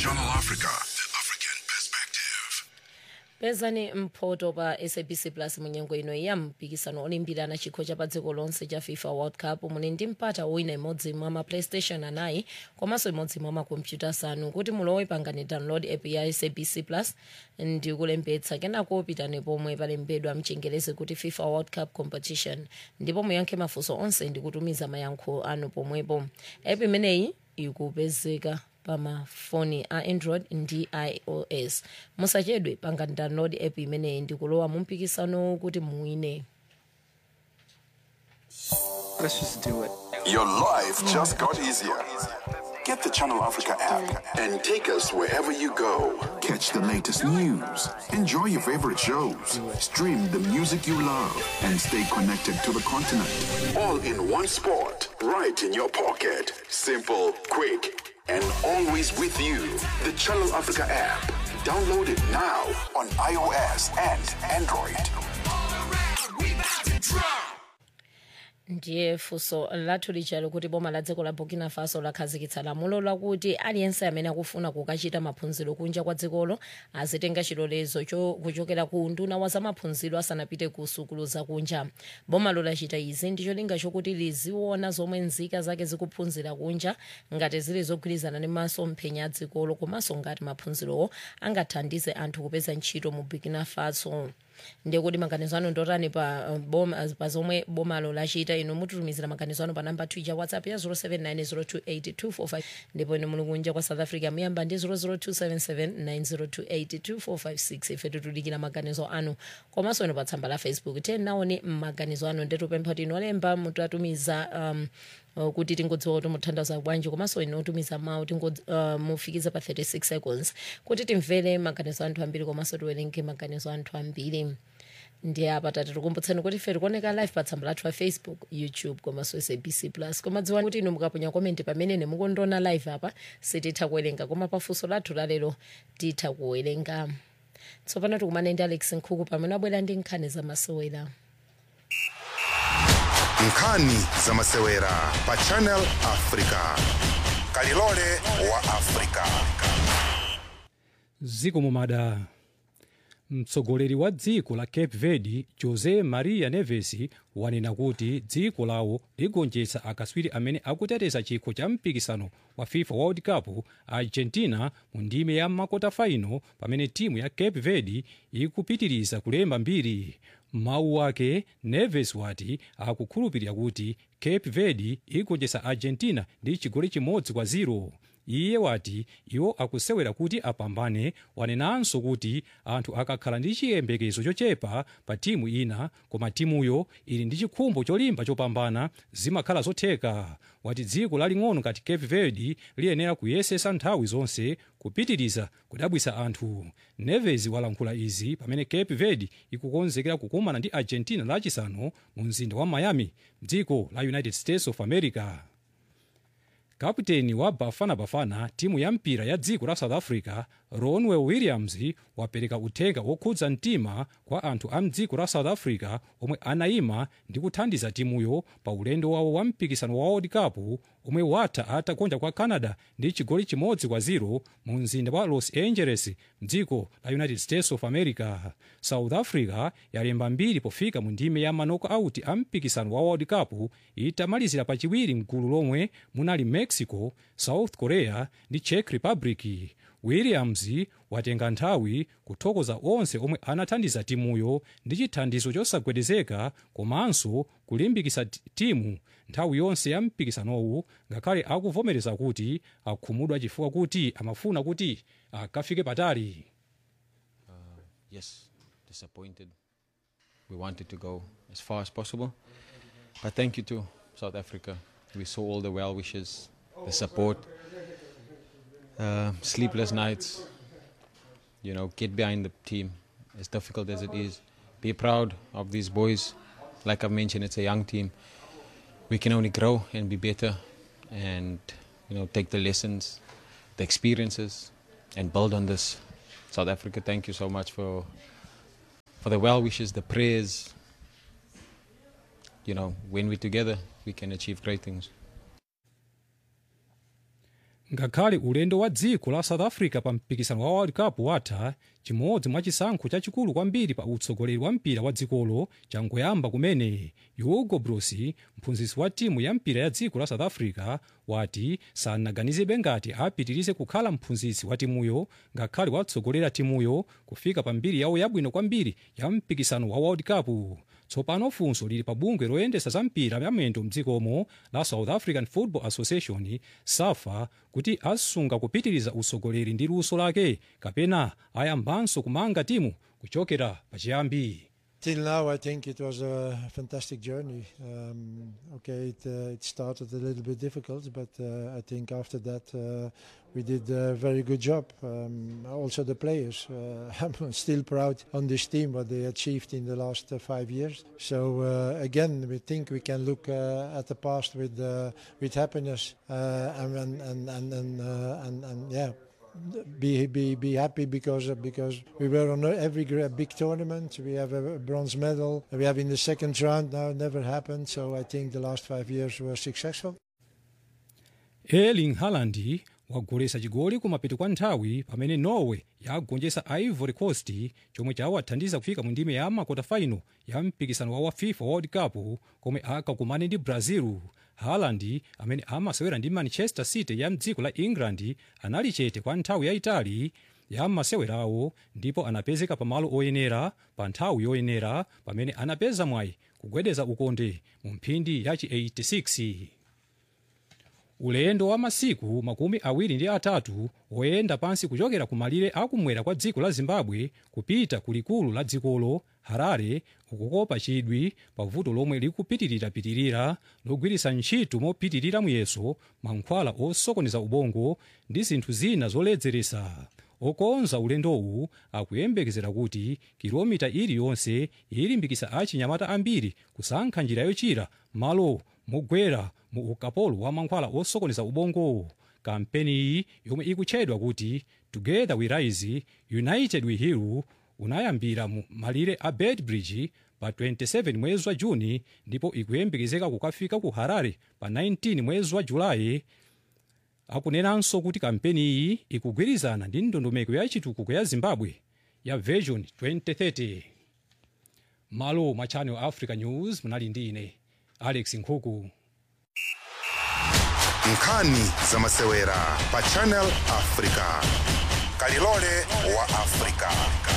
Channel Africa, the African perspective. pezani mphoto pa sabc plus munyengo ino ya mpikisano olimbirana chikho cha pa dziko lonse cha fifa world cup muli ndi mpata wina imodzi mwa ma playstation anayi komanso imodzi mwa makompyuta asanu kuti mulowe pangani download app ya sabc plus ndi kulembetsa kenako pitani pomwe palembedwa mchingerezi kuti fifa world cup competition ndipo muyankhe mafunso onse ndi kutumiza mayankho anu pomwepo app imeneyi ikupezeka pamafoni a android ndi ios musachedwe pangani download app imeneyi ndi kulowa mu mpikisano kuti muwine Let's just do it. Your life just got easier. Get the Channel Africa app and take us wherever you go. Catch the latest news, enjoy your favorite shows, stream the music you love, and stay connected to the continent. All in one spot, right in your pocket. Simple, quick, and always with you. The Channel Africa app. Download it now on iOS and Android. ndiye funso lathu lijalo kuti boma la dziko la burkina faso lakhazikitsa lamulo lakuti aliyense amene akufuna kukachita maphunziro kunja kwa dzikolo azitenga chilolezo cho- kuchokera ku nduna wa zamaphunziro asanapite ku sukulu zakunja bomalo lachita izi ndi cholinga chokuti liziona zomwe nzika zake zikuphunzira kunja ngati zili zogwirizana ndi masomphenya a dzikolo komanso ngati maphunzirowo angathandize anthu kupeza ntchito mu burkina faso ndiye kuti maganizo anu ndotani pa, uh, boma, pa zomwe bomalo lachita inu mutitumizira maganizo anu pa namba twitter whatsapp ya 0790282455 ndipo inu muli kunja kwa south africa muyamba ndi 0027790282456 ife titulikira maganizo anu komanso inu pa tsamba la facebook tenaone maganizo anu ndetupempha kuti inu olemba mutatumiza um, uh, kuti tingodziwa kuti muthandaza bwanji komanso inu otumiza mawu tingo uh, mufikiza pa 36 seconds kuti timvere maganizo anthu ambiri komanso tiwerenge maganizo anthu ambiri ndi apa tati tikumbutseni kuti ife tikuoneka live pa tsamba lathu la facebook youtube komanso sabc plus koma dziwani kuti inu mukaponya komenti pamene mukundiona live apa sititha kuwerenga koma pafunso lathu lalero titha kuwerenga tsopano tikumane ndi alex nkhuku pamene abwera ndi nkhani zamasewera nkhani zamasewera pa channel africa kalilole wa africa ziko mumada mtsogoleri wa dziko la cape verde jose maria neves wanena kuti dziko lawo ligonjetsa akaswiri amene akuteteza chikho cha mpikisano wa fifa world cup argentina mu ndime ya makota faino pamene timu ya cape verde ikupitiriza kulemba mbiri mawu ake neves wati akukhulupirira kuti cape verde igonjetsa argentina ndi chigoli chimodzi kwa 0 iye wati iwo akusewera kuti apambane wanenanso kuti anthu akakhala ndi chiyembekezo chochepa pa timu ina koma timuyo ili ndi chikhumbo cholimba chopambana zimakhala zotheka wati dziko laling'ono ngati cape verde liyenera kuyesesa nthawi zonse kupitiriza kudabwisa anthu neves walankhula izi pamene cape verde ikukonzekera kukumana ndi argentina lachisanu mu mzinda wa miami dziko la united states of america kaputeni wa bafana bafana timu ya mpira ya dziko la south africa ronwe williams wapereka uthenga wokhudza mtima kwa anthu a mdziko la south africa omwe anayima ndi kuthandiza timuyo pa ulendo wawo wa mpikisano wa world cup omwe watha atagonja kwa canada ndi chigoli chimodzi kwa 0 mu mzinda wa los angeles mdziko la united states of america south africa yalemba mbiri pofika mu ndime ya manoko auti a mpikisano wa world cup itamalizira pachiwiri mgulu lomwe munali mexico south korea ndi czech republic williams watenga nthawi kuthokoza onse omwe anathandiza timuyo ndi chithandizo chosagwedezeka komanso kulimbikitsa ti- timu nthawi yonse ya mpikisanowu ngakhale akuvomereza kuti akhumudwa chifukwa kuti amafuna kuti akafike patali yes, disappointed. We wanted to go as far as possible. But thank you to South Africa. We saw all the well wishes, the support, uh, sleepless nights. You know, get behind the team, as difficult as it is. Be proud of these boys. Like I've mentioned, it's a young team. We can only grow and be better and, you know, take the lessons, the experiences, and build on this. South Africa, thank you so much for for the well wishes, the prayers. You know, when we're together, we can achieve great things. ngakhale ulendo wa dziko la south africa pa mpikisano wa world cup watha chimodzi mwa chisankho chachikulu kwambiri pa utsogoleri wa mpira wa dzikolo changoyamba kumene hugo broos mphunzitsi wa timu ya mpira ya dziko la south africa wati sanaganizebe ngati apitirize kukhala mphunzitsi wa timuyo ngakhale watsogolera timuyo kufika pa mbiri yawo yabwino kwambiri ya mpikisano wa world cup tsopano funso lili pa bungwe loyendesa za mpira yamendo mdzikomo la south african football association safa kuti asunga kupitiriza utsogoleri ndi luso lake kapena ayambanso kumanga timu kuchokera pachiyambi Till now, I think it was a fantastic journey. Um, okay, it, uh, it started a little bit difficult, but uh, I think after that uh, we did a very good job. Um, also, the players. Uh, I'm still proud on this team what they achieved in the last uh, five years. So uh, again, we think we can look uh, at the past with uh, with happiness uh, and and and and and, uh, and, and yeah be be be happy because uh, because we were on every gra- big tournament. We have a bronze medal. We have in the second round now. Never happened. So I think the last five years were successful. erling haaland wagolesa chigoli kumapeto kwa nthawi pamene norway yagonjetsa ivory coast chomwe chawathandiza kufika mu ndime ya makota final ya mpikisano wa fifa world cup komwe akakumane ndi brazil haaland amene amasewera ndi manchester city ya mdziko la england anali chete kwa nthawi yayitali ya masewerawo ndipo anapezeka pamalo oyenera pa nthawi yoyenera pamene anapeza mwayi kugwedeza ukonde mu mphindi yachi 86 ulendo wa masiku makumi awiri ndi atatu woyenda pansi kuchokera kumalire akumwera kwa dziko la zimbabwe kupita kulikulu la dzikolo harare ukukopa chidwi pa vuto lomwe likupitirirapitirira logwiritsa ntchito mopitirira muyeso mankhwala osokoneza ubongo ndi zinthu zina zoledzeresa okonza ulendowu akuyembekezera kuti kilomita iliyonse ilimbikitsa achinyamata ambiri kusankha njira yochira malo mogwera mu ukapolo wa mankhwala osokoneza ubongo kampeni iyi yomwe ikutchedwa kuti together we rise united we heal unayambira mu malire a bedbridge pa 27 mwezi wa juni ndipo ikuyembekezeka kukafika ku harare pa 19 mwezi wa julayi akunenanso kuti kampeni iyi ikugwirizana ndi ndondomeko ya chitukuko ya zimbabwe ya vision 2030 malo mwa channel africa news munali ndi ine alex nkhuku nkhani zamasewera pa channel africa kalilole wa africa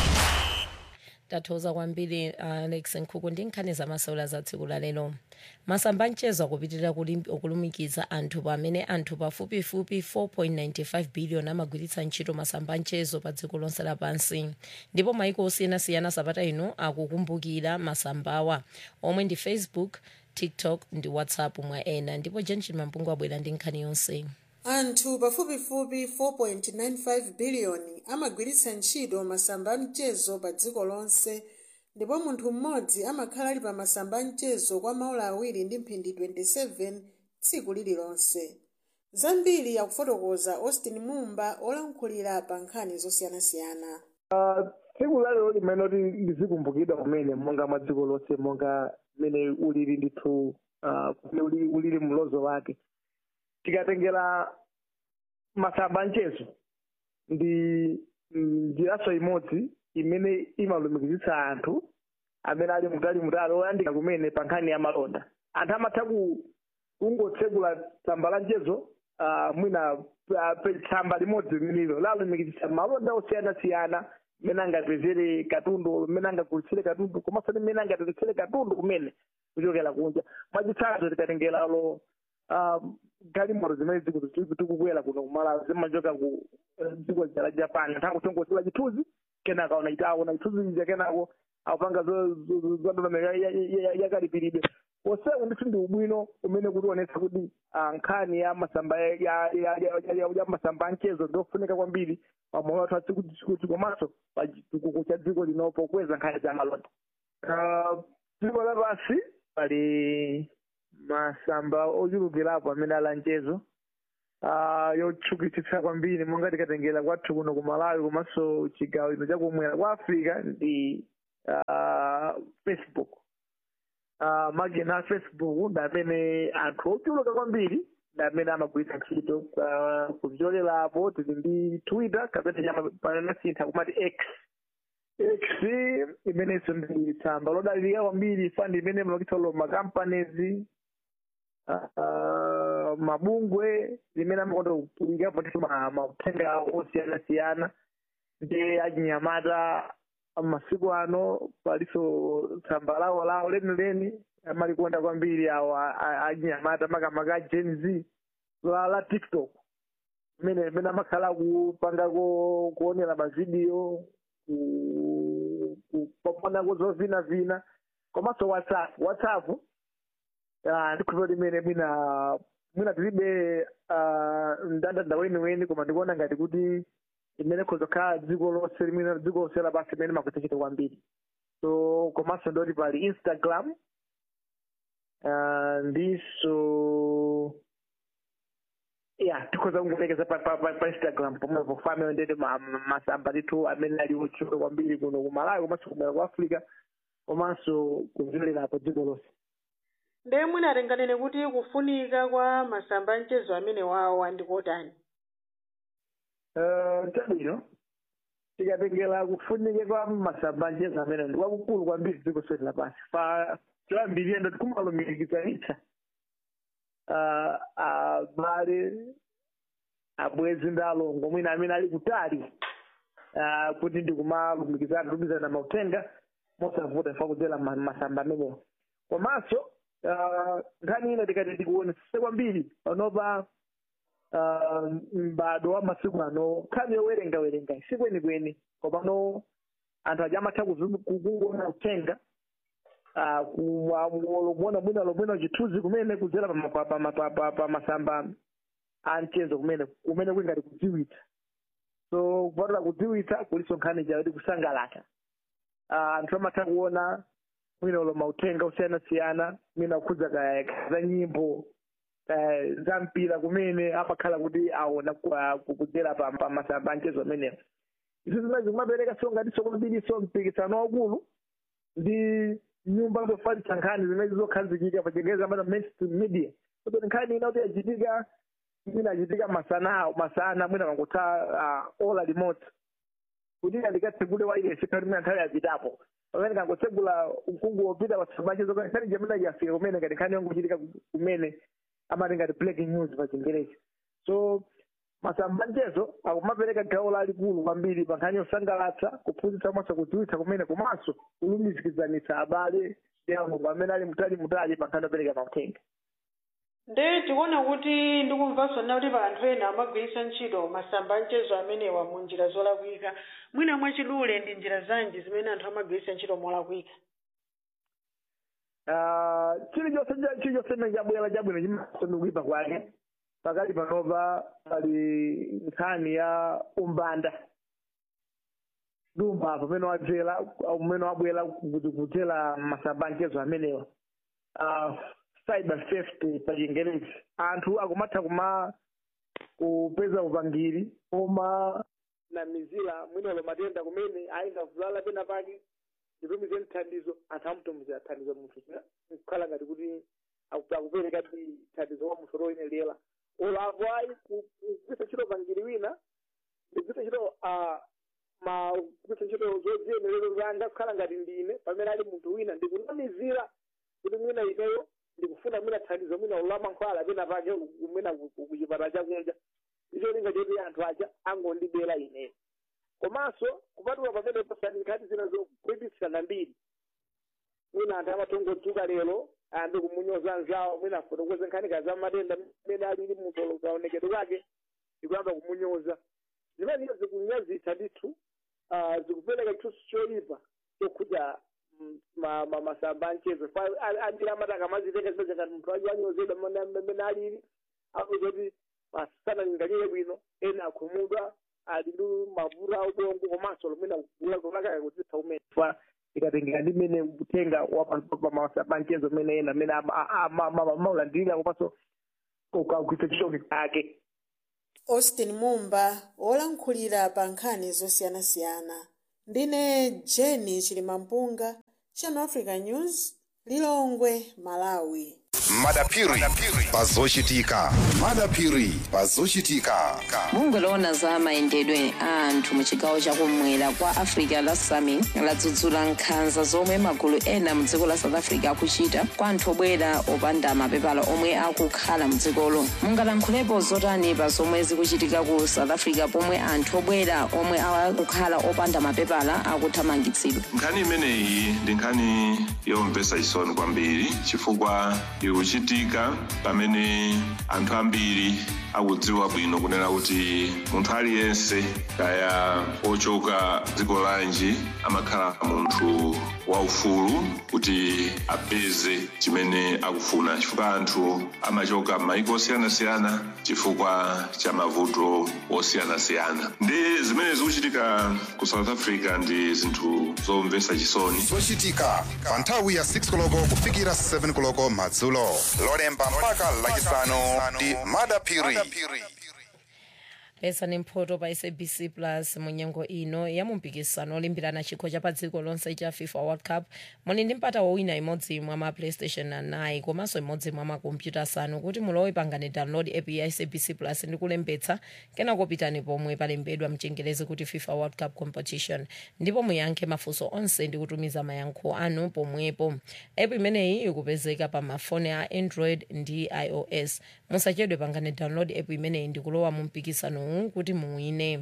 tathokoza kwambiri alex nkhuku ndi nkhani zamasewera za tsiku la lero masamba mchezo akupitirira kulim- okulumikiza anthu pamene anthu pafupifupi 4.95 billion amagwiritsa ntchito masamba mchezo pa dziko lonse lapansi ndipo maiko osiyanasiyana sabata ino akukumbukira masambawa omwe ndi facebook tiktok ndi whatsapp mwa ena ndipo jenjin mampungu abwera ndi nkhani yonse anthu pafupifupi 4.95 biliyoni amagwiritsa ntchito masamba amchezo pa dziko lonse ndipo munthu mmodzi amakhala ali pa masamba amchezo kwa maola awiri ndi mphindi 27 tsiku lililonse zambiri akufotokoza austin mumba olankhulira pa nkhani zosiyanasiyana tsiku lalero limene kuti lizikumbukidwa kumene monga mwa dziko lonse monga mmene ulili ndithu ah, kumene uli- ulili mlozo wake tikatengera masamba amchezo ndi njiraso imodzi imene imalumikizitsa anthu amene ali mutali mutali oyandika kumene pa nkhani ya malonda anthu amatha ku kungotsegula tsamba la mchezo ah, mwina ah, pe- tsamba limodzi limenelo lalumikizitsa malonda osiyanasiyana mmene angapezere katundu mmene angagulitsire katundu komanso ndi mmene angatengetsere katundu kumene kuchokera kunja mwachitsanzo tikatengeralo ah, galimoto zimene ziku- tikukwera kuno kumalawi zimachoka ku eh, dziko la japan anthu akutongosera chithunzi kenaka aona ita aona chithunzi ija kenako apanga zadondomeko yakalipiridwe posewu ndithu ndi ubwino umene kutionetsa kuti ah, nkhani ya masamba ya- ya- ya- ya- ya- ya masamba amchezo ndiofunika kwambiri pamoyo wathu atsikutsikuti komanso pa chitukuko cha dziko lino pokweza nkhani za malonda Ah, dziko lapansi pali masamba ochulukirapo amene ali amchezo ah, yotchukitsitsa kwambiri monga tikatengera kwathu kuno ku malawi komanso chigawo ino chakumwera kwa africa ndi ah, facebook uh, magena a facebook ndi amene anthu ochuluka kwambiri amene amagwiritsa ntchito uh, kuzichokerapo tili ndi twitter kapena chama panasintha kumati x x imenenso ndi tsamba lodalirika kwambiri fandi imene mlokitsa lo makampanies uh, mabungwe limene amakonda kulikapo ndithu ma- mauthenga osiyanasiyana ndi achinyamata masiku ano paliso tsamba lawo lawo lenileni amalikonda kwambiri awo a- a- achinyamata makamaka a gen z la la tiktok imene imene amakhala kupangako kuonera mavidiyo ku- ku- kuponako zovinavina komanso whatsapp whatsapp ah, ndikhulupira kuti imene mwina mwina tilibe ah, mndandanda weniweni koma ndikuona ngati kuti imene kuzokhala dziko lonse limene dziko lonse lapansi imene makuchita kwambiri so komanso ndoti pali instagram ah, ndiso ya tikhoza kungulekeza pa, pa, pa, pa instagram pomwepo family ndete ma- ma- masamba ndithu amene ali otchuka kwambiri kuno ku malawi komanso kumera ku africa komanso kumvererapo dziko lonse ndiye mwina atenganene kuti kufunika kwa masamba mchezo amene wawo andikotani Eh, chabwino tikatengera kufunika kwa masamba mchezo amene ndi kwakukulu kwambiri dziko lonse lapansi pa choyambirira ndoti kumalumikizanitsa uh, abale abwezi ndi alongo mwina amene ali kutali uh, kuti ndikumalumikizana tumizana mauthenga mosavuta ifa kudzera ma- masamba amenewo komanso uh, nkhani ina tikati tikuonetsese kwambiri panopa uh, m'bado wa masiku ano nkhani yowerenga werenga sikwenikweni komano anthu aja amatha kuzu- kukungoona uthenga ah, kuona mwina lomwena chithunzi kumene kudzera pa ma- pa- pa- pa- pa- pa masamba a mchezo kumene kumene kuli ngati kudziwitsa so kupatula kudziwitsa kuliso nkhani chakuti kusangalata Ah, anthu amatha kuona mwina ulo mauthenga osiyanasiyana mwina kukhudza ka- ka- za nyimbo eh, za mpira kumene amakhala kuti aona kwa- ku- kudzera pa pa masamba a mchezo amenewo izo zimene zimapereka so ngati sokwambiriso mpikisano waukulu ndi nyumba zofalitsa nkhani zimene zizokhazikika pa chingereza amati mainstream media kuti nkhani ina kuti yachitika imene achitika masana masana mwina kangotha uh, ola limodzi kuti andikatsegule wailesi khali mwina nthawi yapitapo pamene kangotsegula mkungu wopita pasabachezo nkhani jamene yafika kumene ngati nkhani yongochitika kumene amati ngati breaking news pa chingereza so masamba mchezo akumapereka gawo lalikulu kwambiri pa nkhani yosangalatsa kuphunzitsa komanso kudziwitsa kumene komanso kulumikizanitsa abale ndi alongo amene ali mutali mutali pa nkhani yopereka mauthenga ndiye tikuona kuti ndikumvanso nina kuti pa anthu ena amagwiritsa ntchito masamba mchezo amenewa mu njira zolakwika mwina mwachidule ndi njira zanji zimene anthu amagwiritsa ntchito molakwika Ah, chilichonse cha- chilichonse chimene chabwera chabwino chimaso kuipa kwake pakali panopa pali nkhani ya umbanda dumba pamene wadzera umene wabwera kuti kudzera masamba mchezo amenewa Ah, cyber safety pa chingerezi anthu akumatha kuma kupeza upangiri oma namizira mwinolo matenda kumene ayingavulala pena pake nditumize mthandizo anthu amutumizira thandizo munthu kukhala ngati kuti aku- akupereka ti thandizo kwa munthu loyenelera olapo ayi kugwisa ntchito upangiri wina ndigwisa ntchito ah, ma kugwisa ntchito zodziyenerero zanga kukhala ngati ndine pamene ali munthu wina ndikunamizira kuti mwina ineyo ndikufuna mwina thandizo mwina ulamankhwala pena pake mwina ku- ku- kuchipatala chakunja icho linga choti anthu aja angondibera ineyo komanso kupatula pamene pasani nkhani zina zokuipisana mbiri mwina anthu amatongodzuka lero ayambe kumunyoza anzawo mwina afotokoze nkhani za matenda mmene alili munthu kaonekedwe kake ndikuyamba kumunyoza zimenezo zikunyazitsa ndithu ah, zikupereka chithunzi choyipa chokhudza mm, ma- ma- masamba amchezo ambiri amataka amazitenga zimene ngati munthu aji anyozedwa mmene mmene alili akuti kuti sanalinganyire bwino ena akhumudwa ali ndi mavuto a ubongo komanso lomwena kulakaya kudzitsa umene fa ikatengera ndi mmene kutenga wapamasamba amchezo mmene ena mmene maulandirira komanso ukagwitsa chitoki ake austin mumba wolankhulira pa nkhani zosiyanasiyana ndine jeni chilimampunga channel africa news lilongwe malawi madapiri pazochitika madapiri pazochitika bungwe loona za mayendedwe a anthu mu chigawo chakumwera kwa africa la sami ladzudzula nkhanza zomwe magulu ena mu dziko la south africa akuchita kwa anthu obwera opanda mapepala omwe akukhala mu dzikolo mungalankhulepo zotani pa zomwe zikuchitika ku south africa pomwe anthu obwera omwe akukhala opanda mapepala akuthamangitsidwa nkhani imeneyi ndi nkhani yomvetsa chisoni kwambiri chifukwa ikuchitika pamene anthu ambiri akudziwa bwino kunena kuti munthu aliyense kaya ochoka dziko lanji amakhala munthu waufulu kuti apeze chimene akufuna chifukwa anthu amachoka m'mayiko osiyanasiyana chifukwa cha mavuto osiyanasiyana ndi zimene zikuchitika ku south africa ndi zinthu zomvetsa chisoni zochitika pa nthawi ya 6 koloko kufikira 7 koloko madzulo lolemba mpaka lachisanu ndi madapiri pesa ni mphoto pa sabc plus munyengo ino ya mumpikisano olimbirana chikho cha pa dziko lonse cha fifa world cup muli ndi mpata wowina imodzi mwa ma playstation anayi komanso imodzi mwa makompyuta asanu kuti mulowe pangani download app ya sabc plus ndi kulembetsa kenako pitani pomwe palembedwa mchengerezi kuti fifa world cup competition ndipo muyankhe mafunso onse ndi kutumiza mayankho anu pomwepo app imeneyi ikupezeka pa mafoni a android ndi ios musachedwe pangani download app imeneyi ndi kulowa mu mpikisano kuti muwine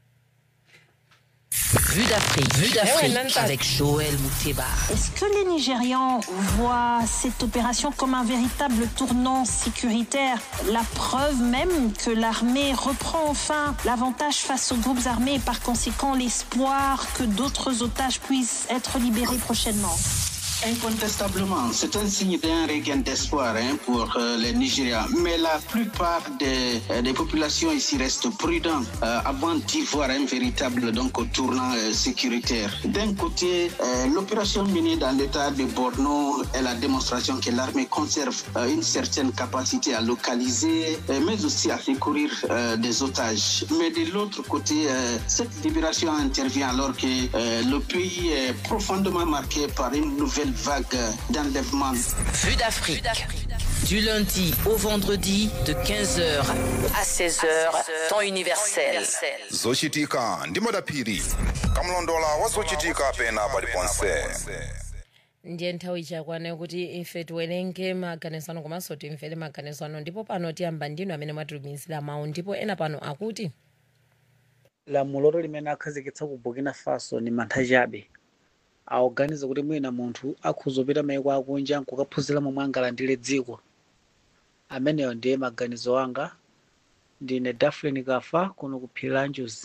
Vue d'Afrique, Vue d'Afrique avec Joël Mouteba. Est-ce que les Nigérians voient cette opération comme un véritable tournant sécuritaire La preuve même que l'armée reprend enfin l'avantage face aux groupes armés et par conséquent l'espoir que d'autres otages puissent être libérés prochainement Incontestablement, c'est un signe d'un regain d'espoir hein, pour euh, les Nigériens. Mais la plupart des, euh, des populations ici restent prudentes euh, avant d'y voir un véritable donc, tournant sécuritaire. D'un côté, l'opération menée dans l'état de Borno est la démonstration que l'armée conserve une certaine capacité à localiser, mais aussi à secourir des otages. Mais de l'autre côté, cette libération intervient alors que le pays est profondément marqué par une nouvelle vague d'enlèvement. Vue d'Afrique. Du lundi au vendredi de 15h à 16h, temps universel. zochitika ndi madapiri kamlondola wa zochitika pena paliponse ndiye nthawi chakwana kuti ife tiwerenge maganizano komanso timvere maganizano ndipo pano tiyamba ndinu amene mwatitumizira mawu ndipo ena pano akuti lamulo limene akhazikitsa ku burkina faso ni mantha chabe aoganiza kuti mwina munthu akhuzopita maiko akunja nkukaphunzira momwe angalandire dziko ameneyo ndiye maganizo anga ndine daflen kafa kuno ku phiri la njuzi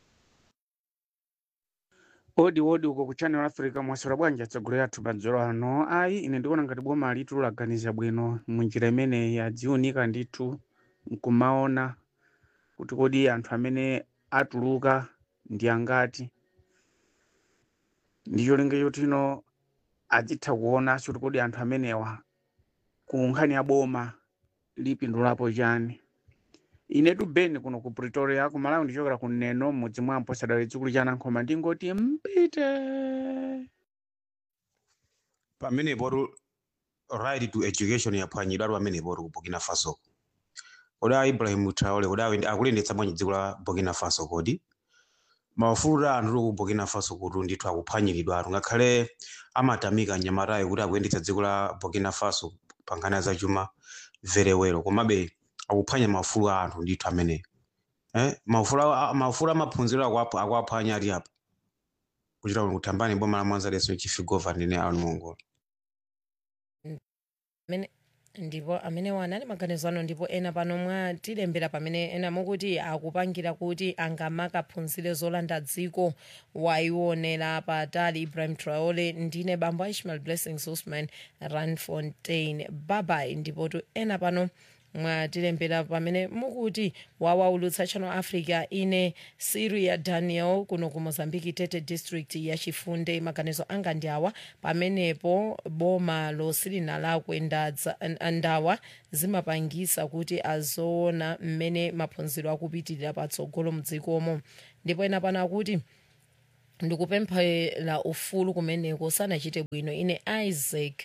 odi odi uko ku channel africa mwaswera bwanji atsogolera athu madzulo ano ayi ine ndikuona ngati boma litu laganiza bwino munjira imeneyi adziunika ndithu nkumaona kuti kodi anthu amene atuluka ndi angati ndicho linga chotino adzitha kuona kuti kodi anthu amenewa ku nkhani ya boma lipindulapo chani inetu beni kuno ku pretoria ku malawi ndichokera ku neno mudzi mwa mposadali dzikulu cha nankhoma ndingoti mpite pamenepo right to education yaphwanyidwa pamenepo ku burkina faso kodi a ibrahim traore kodi awe akulendetsa bwanji dziko la burkina faso kodi maufulu a anthu ku burkina faso kuti ndithu akuphwanyiridwa atu ngakhale amatamika anyamatayo kuti akuyendetsa dziko la burkina faso pa nkhani ya zachuma very well komabe akuphwanya maufulu a anthu ndithu ameneyo eh? maufulu a- maufulu amaphunziro akuapha- akuaphwanya ati apa kuchita kuthambani boma la mwanzalenso chief governor ndine anu mongola amene ndipo amene wanali maganizano ndipo ena pano mwatilembera pamene ena mukuti akupangira kuti angamakaphunzire zolanda dziko waionera patali ibrahim traore ndine bambo a ishmael blessings usman ranfontein babai ndipo tu ena pano mwatilembera pamene mukuti wawaulutsa channel africa ine siria daniel kuno ku mozambique tete district ya chifunde maganizo anga ndi awa pamenepo boma losilina lakwe ndadza- ndawa zimapangisa kuti azoona mmene maphunziro akupitirira patsogolo mdzikomo ndipo ena pano akuti ndikupemphera ufulu kumeneko sanachite bwino ine isaac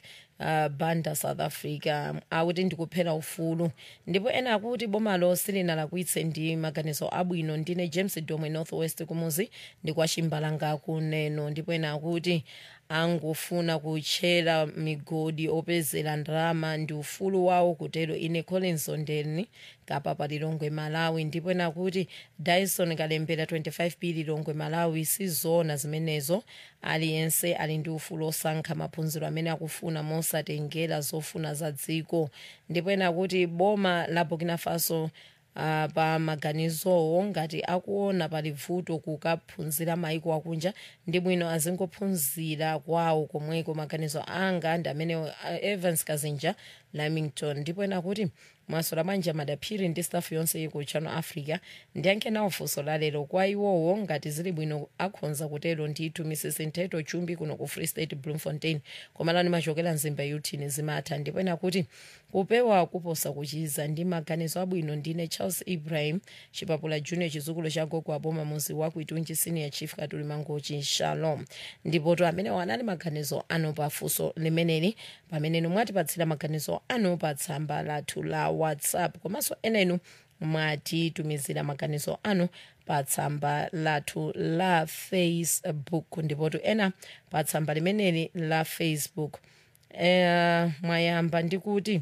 uh, banda south africa akuti ndikuphera ufulu ndipo ena akuti bomalo silinalakwitse ndi maganizo abwino ndine james domwe northwest kumuzi ndikwachimbalanga kuneno ndipo ena akuti angofuna kutchera migodi opezera ndalama ndi ufulu wawo kutero ine collins ondeni kapa pa lilongwe malawi ndipo ena kuti dyson kalembera 25 p lilongwe malawi sizona zimenezo aliyense ali ndi ufulu osankha maphunziro amene akufuna mosatengera zofuna za dziko ndipo ena kuti boma la burkina faso Uh, pa maganizowo ngati akuona pali vuto kukaphunzira maiko akunja ndi bwino azingophunzira kwawo komweko maganizo anga ndi amene uh, evans kazinja lamington ndipo ena kuti mwasola banja madaphiri ndi staff yonse ku channel africa ndiyankhe nawo funso lalero kwa iwowo ngati zili bwino akhonza kutero ndithu mrs nteto chumbi kuno ku free state bloemfontein komalani machokera mzimba yutini zimatha ndipo ena kuti kupewa kuposa kuchiza ndi maganizo abwino ndine charles ibrahim chipapula junior chizukulu cha gogo aboma muzi wa kuitunji senior chief katuli mangochi shalom ndipoto amene wanali maganizo ano pa funso limeneli pamene mwatipatsira maganizo ano pa tsamba lathu la whatsapp komanso enenu mwatitumizira maganizo anu pa tsamba lathu la facebook ndipotu ena pa tsamba limeneli la facebook eh, mwayamba ndikuti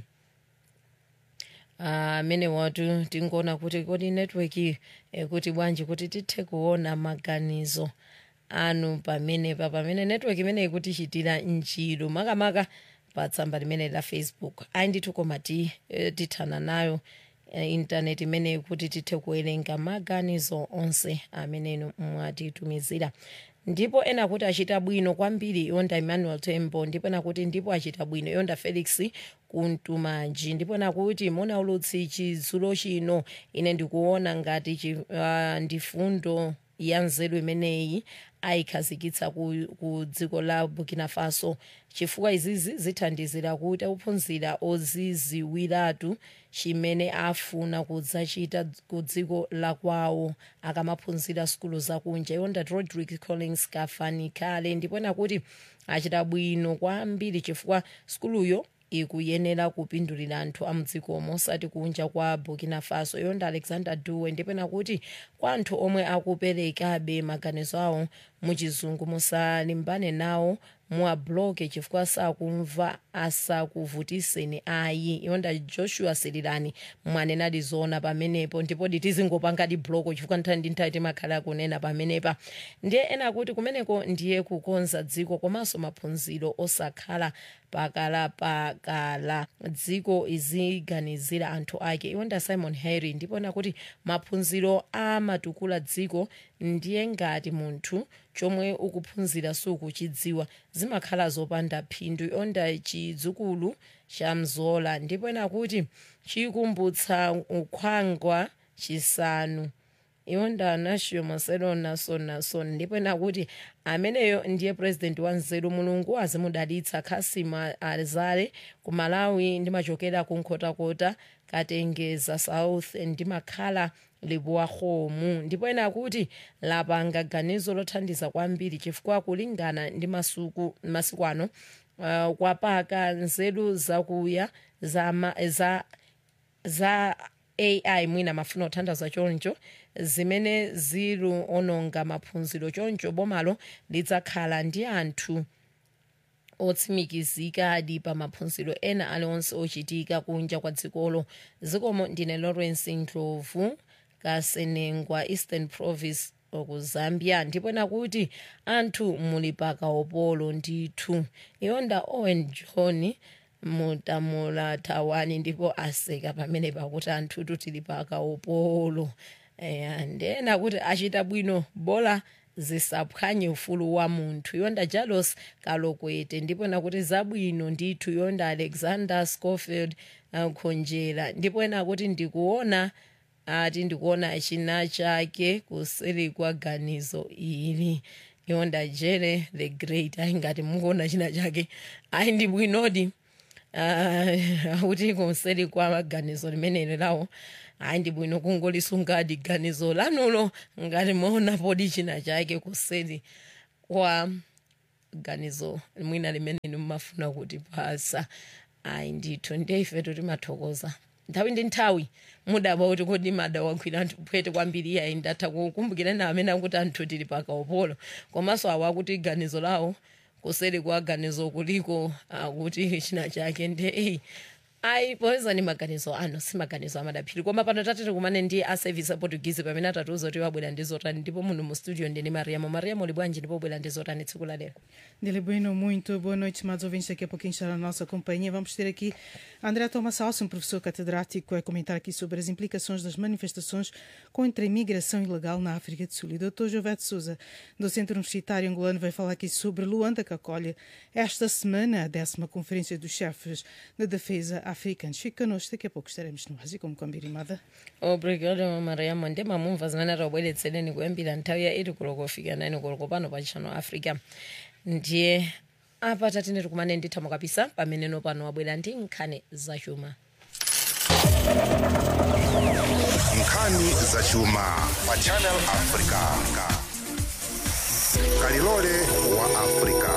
amene uh, watu tingoona kuti kodi network eh, kuti bwanji kuti tithe kuona maganizo anu pamenepa pamene network imeneyi kuti chitira ntchito makamaka pa tsamba limene la facebook ayi ndithu koma ti eh, tithana nayo eh, intaneti imeneyi kuti tithe kuwerenga maganizo onse amenenu mwatitumizira ndipo ena kuti achita bwino kwambiri yonda emmanuel tembo ndipo ena kuti ndipo achita bwino yonda felix kuntumanji ndipo ena kuti mona ulutsi chidzulo chino ine ndikuona ngati chi, uh, ndi fundo ya nzeru imeneyi ayikhazikitsa ku, ku dziko la burkina faso chifukwa izizi zithandizira kuti akuphunzira oziziwiratu chimene afuna kudzachita ku dziko la kwawo akamaphunzira sukulu zakunja yonda rodrick collins kafanikale ndipo ena kuti achita bwino kwambiri chifukwa sukuluyo ikuyenera kupindulira anthu amudzikomo osati kunja kwa burkina faso yonda alexander duwe ndipena kuti kwa anthu omwe akuperekabe maganizo awo muchizungu musalimbane nawo muwabloke chifukwa sakumva asakuvutiseni ayi yonda joshua sirilani mwanenadi zona pamenepo ndipo tizingopangadi bloko chifukwa nthawi ndi nthawi timakhala kunena pamenepa ndiye ena kuti kumeneko ndiye kukonza dziko komanso maphunziro osakhala pakalapakala dziko iziganizira anthu ake yonda simon harry ndipo ena kuti maphunziro amatukula dziko ndiye ngati munthu chomwe ukuphunzira sukuchidziwa zimakhala zopanda phindu yonda chidzukulu cha mzola ndipo ena kuti chikumbutsa ukhwangwa chisanu yonda anashiyo marcelo nason nason ndipo ena kuti ameneyo ndiye president wa nzeru mulungu azimudalitsa khasima azale ku malawi ndimachokera ku nkhotakota katengeza south ndimakhala libuwa khomu ndipo ena akuti lapanga ganizo lothandiza kwambiri chifukwa kulingana ndi masuku masiku ano uh, kwapaka nzeru zakuya za, ma, za, za ai mwina mafuna othandiza choncho zimene ziluononga maphunziro choncho bomalo lidzakhala ndi anthu otsimikizikadi pa maphunziro ena aliwonse ochitika kunja kwa dzikolo zikomo ndine lawrence ndlovu kasenengwa eastern province ku zambia ndipo nakuti anthu muli pakaopolo ndithu yonda owen john mutamula thawani ndipo aseka pamene pakuti anthutu tili pakaopolo eya ndena kuti achita bwino bola zisaphwanye ufulu wa munthu yonda jalos kalokwete ndipo nakuti zabwino ndithu yonda alexander scofield uh, khonjera ndipo ena kuti ndikuona ati ndikuona china chake kuseri kwa ganizo ili yonda jere the great ayi ngati mukuona china chake ayi ndi bwinodi akuti uh, kuseri kwa ganizo limeneli lawo ayi ndi bwino kungolisungadi ganizo lanulo ngati maona podi china chake kuseri kwa ganizo mwina limene nimafuna kuti pasa ayi ndithu ndiye ifetu timathokoza nthawi ndi nthawi mudaba kuti kodi mada wagwira anthu phwete kwambiri iyayi ndatha kukumbukira na amene akuti anthu tili pakaupolo komanso awo akuti ganizo lawo kuseri kwa ganizo kuliko akuti china chake nde eyi ayi poyeza ni maganizo ano si maganizo amadaphiri koma pano tatete kumane ndi a service aportuguese pamene atatiuza kuti wabwera ndi zotani ndipo muno mu studio ndini mariamo mariamo uli bwanji ndipo wabwera ndi zotani tsiku la lero Dele Bueno, muito boa noite, estimados ouvintes. Daqui a pouquinho estará na nossa companhia. Vamos ter aqui André Thomas Alson, professor catedrático, a comentar aqui sobre as implicações das manifestações contra a imigração ilegal na África do Sul. E o Dr. Jovete Souza, do Centro Universitário Angolano, vai falar aqui sobre Luanda, que acolhe esta semana a décima Conferência dos Chefes de Defesa Africanos. Fique connosco, daqui a pouco estaremos no Ásia, como combinado. obrigado mariamo ndi mamumva zimene tabweretsereni kuyambira nthawi ya 8 koloko kufika 9 koloko pano pa channel africa ndiye apa tatene tikumane ndithamo kapisa pameneno pano wabwera ndi nkhani zachuma nkhani zachuma pa channel africa kalilole wa africa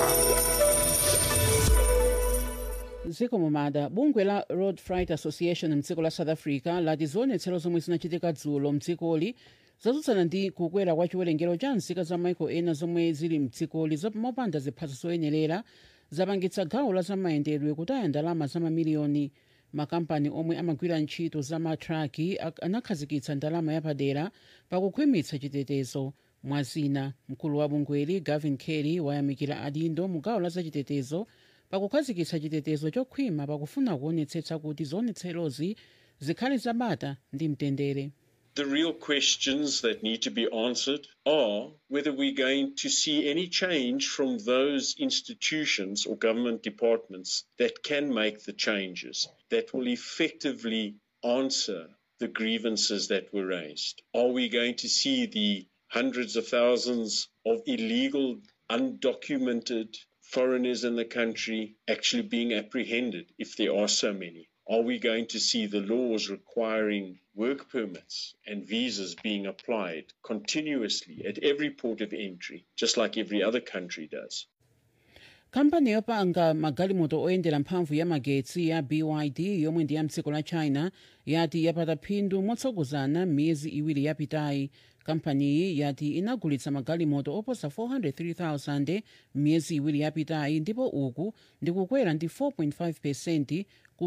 dziko mumada bungwe la road freight association mdziko la south africa lati zionetsero zomwe zinachitika dzulo mdzikoli zatsutsana ndi kukwera kwa chiwerengero cha nzika za maiko ena zomwe zili mdzikoli mopanda ziphaso zoyenerera zapangitsa gawo la zamayendedwe kutaya ndalama za mamiliyoni makampani omwe amagwira ntchito za matraki ak- anakhazikitsa ndalama yapadera pakukhwimitsa chitetezo mwazina mkulu wa bungweli gavin kelly wayamikira adindo mu gawo la zachitetezo pakukhazikitsa chitetezo chokhwima pakufuna kuonetsetsa kuti zionetserozi zikhale zabata ndi mtendere The real questions that need to be answered are whether we're going to see any change from those institutions or government departments that can make the changes that will effectively answer the grievances that were raised. Are we going to see the hundreds of thousands of illegal, undocumented foreigners in the country actually being apprehended if there are so many? Are we going to see the laws requiring work permits and visas being applied continuously at every port of entry, just like every other country does? kampani yopanga magalimoto oyendera mphamvu ya magetsi ya byd yomwe ndi ya mdziko la china yati yapata phindu motsogozana m'miyezi iwiri yapitayi kampaniyi yati inagulitsa magalimoto oposa 403,000 m'miyezi iwiri yapitayi ndipo uku ndikukwera ndi 4.5 pesenti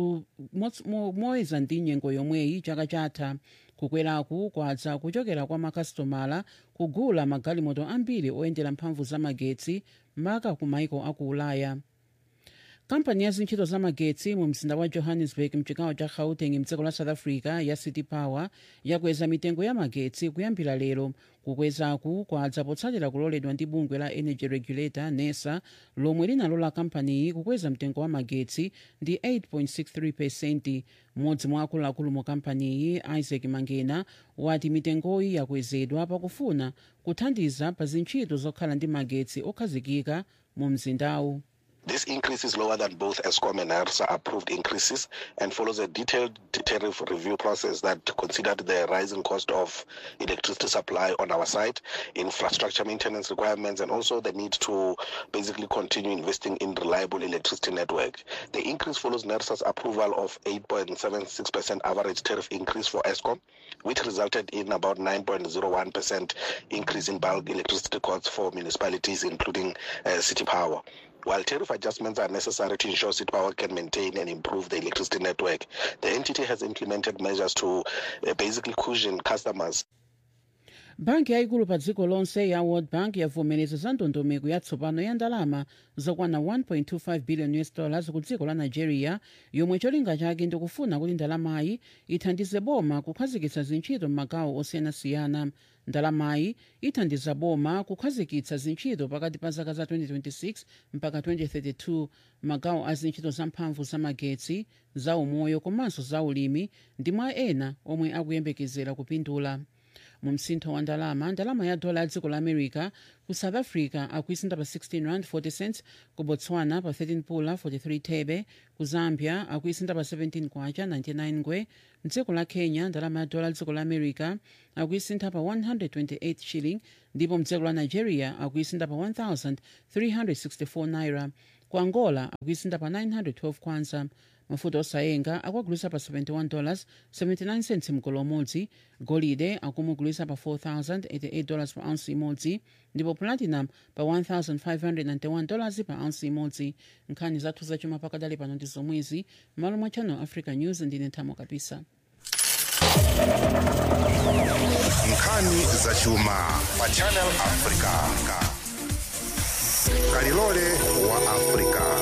moyeza ndi nyengo yomweyi chaka chatha kukweraku kwadza kuchokera kwa makasitomala kugula magalimoto ambiri oyendera mphamvu za magetsi maka ku maiko aku ulaya kampani ya zintchito za magetsi mu mzinda wa johannesburg mchigawo cha gauteng mdziko la south africa ya city power yakweza mitengo ya magetsi kuyambira lero kukwezaku kwadza potsatira kuloledwa ndi bungwe la energy regulator nesa lomwe linalola kampaniyi kukweza mtengo wa magetsi ndi 8.63 pesenti mmodzi mwa akuluakulu mu kampaniyi isaac mangena wati mitengoyi yakwezedwa pakufuna kuthandiza pa zintchito zokhala ndi magetsi okhazikika mu mzindawu This increase is lower than both ESCOM and NERSA approved increases and follows a detailed tariff review process that considered the rising cost of electricity supply on our side, infrastructure maintenance requirements, and also the need to basically continue investing in reliable electricity network. The increase follows NERSA's approval of 8.76% average tariff increase for ESCOM, which resulted in about 9.01% increase in bulk electricity costs for municipalities, including uh, city power. While tariff adjustments are necessary to ensure City Power can maintain and improve the electricity network, the entity has implemented measures to uh, basically cushion customers. banki yayikulu pa dziko lonse ya world bank yavomereza za ndondomeko yatsopano ya ndalama zokwana 1.25 billion us dollars ku dziko la nigeria yomwe cholinga chake ndikufuna kuti ndalamayi ithandize boma kukhazikitsa zintchito m'magawo osiyanasiyana ndalamayi ithandiza boma kukhazikitsa zintchito pakati pa zaka za 2026 mpaka 2032 magawo a zintchito zamphamvu zamagetsi za umoyo komanso za ulimi ndi mwa ena omwe akuyembekezera kupindula mu msintho wa ndalama ndalama ya dola ya dziko la america ku south africa akuisintha pa 16 rand 40 cents ku botswana pa 13 pula 43 thebe ku zambia akuisintha pa 17 kwacha 99 ngwe mdziko la kenya ndalama ya dola ya dziko la america akuisintha pa 128 shilling ndipo mdziko la nigeria akuisintha pa 1364 naira ku angola akuisintha pa 912 kwanza mafuta osayenga akuagulisa pa 71 dollars 79 cents mgolo umodzi golide akumugulisa pa 4088 dollars pa ounce imodzi ndipo platinum pa 1591 dollars pa ounce imodzi nkhani zathu zachuma pakadali pano ndi zomwezi m'malo mwa channel africa news ndine nthamo kapisa nkhani zachuma pa channel africa kalilole wa africa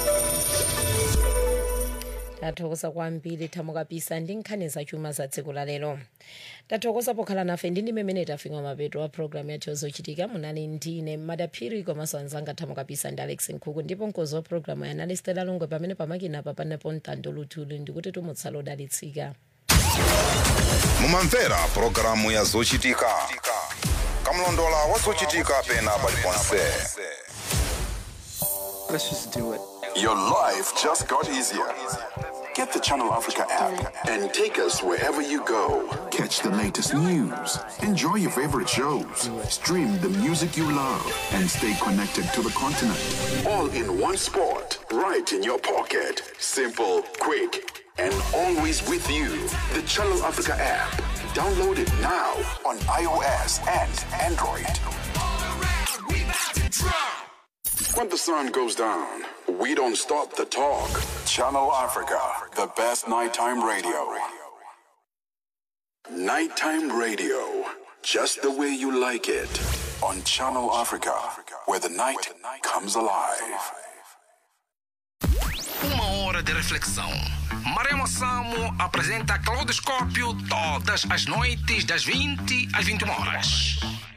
tathokoza kwambiri thamo kapisa ndi nkhani zachuma za dziko la lero tathokoza pokhala nafe ndi ndimemene tafika mapeto a programu yathu yozochitika munali ndine madaphiri komanso anzanga thamo kapisa ndi alex nkhuku ndipo mkozi wa programu yanali stela longwe pamene pamakina apa panepo mtando luthuli ndikuti tumutsala odalitsika mumamvera pulogalamu ya zochitika kamlondola wa zochitika pena paliponse Let's just do it. Your life just got easier. Get the Channel Africa app and take us wherever you go. Catch the latest news, enjoy your favorite shows, stream the music you love, and stay connected to the continent. All in one spot, right in your pocket. Simple, quick, and always with you. The Channel Africa app. Download it now on iOS and Android. When the sun goes down, we don't stop the talk. Channel Africa, the best nighttime radio. Nighttime radio, just the way you like it. On Channel Africa, where the night comes alive. Uma hora de reflexão. Maremo Samo apresenta Claudoscópio todas as noites das 20 às 21 horas.